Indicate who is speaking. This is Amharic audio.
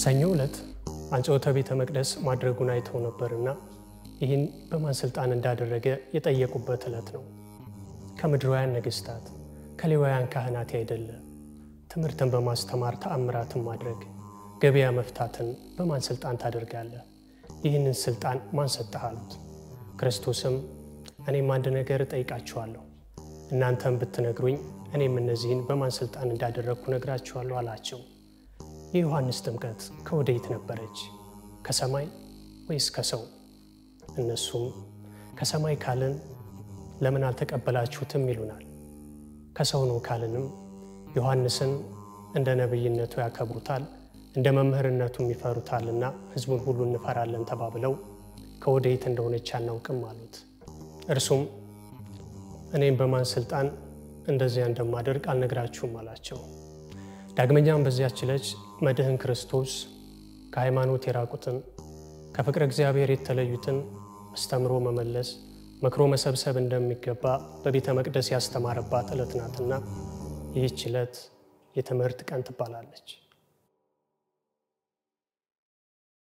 Speaker 1: ሰኞ ዕለት አንጽሖተ ቤተ መቅደስ ማድረጉን አይተው ነበርና ይህን በማን ስልጣን እንዳደረገ የጠየቁበት ዕለት ነው። ከምድራውያን ነገሥታት ከሌዋውያን ካህናት አይደለ። ትምህርትን በማስተማር ተአምራትን ማድረግ ገበያ መፍታትን በማን ስልጣን ታደርጋለህ? ይህንን ስልጣን ማን ሰጠህ አሉት። ክርስቶስም እኔም አንድ ነገር እጠይቃችኋለሁ፣ እናንተም ብትነግሩኝ እኔም እነዚህን በማን ስልጣን እንዳደረግኩ ነግራችኋለሁ አላቸው። የዮሐንስ ጥምቀት ከወዴት ነበረች? ከሰማይ ወይስ ከሰው? እነሱም ከሰማይ ካልን ለምን አልተቀበላችሁትም ይሉናል። ከሰው ነው ካልንም ዮሐንስን እንደ ነቢይነቱ ያከብሩታል፣ እንደ መምህርነቱም ይፈሩታልና ሕዝቡን ሁሉ እንፈራለን ተባብለው ከወዴት እንደሆነች አናውቅም አሉት። እርሱም እኔም በማን ስልጣን እንደዚያ እንደማደርግ አልነግራችሁም አላቸው። ዳግመኛም በዚያች ዕለት መድህን ክርስቶስ ከሃይማኖት የራቁትን ከፍቅረ እግዚአብሔር የተለዩትን አስተምሮ መመለስ መክሮ መሰብሰብ እንደሚገባ በቤተ መቅደስ ያስተማረባት ዕለት ናትና ይህች ዕለት የትምህርት ቀን ትባላለች።